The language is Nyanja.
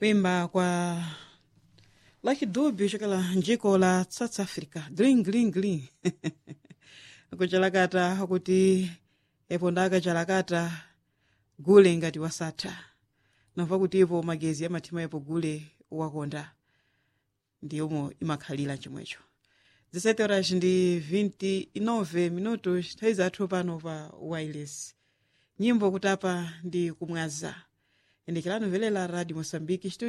kuimba kwa Lucky Dube chokela njiko la South Africa gling gling gling kuchalakata kuti epo ndaka chalakata gule ngati wasatha namva kuti ipo magezi amathima ipo gule wakonda ndiyomo imakhalira chomwecho 17 horas ndi 29 minutos nthawi zathu pano pa wireless nyimbo kutapa ndi kumwaza endekelano velela radio moçambique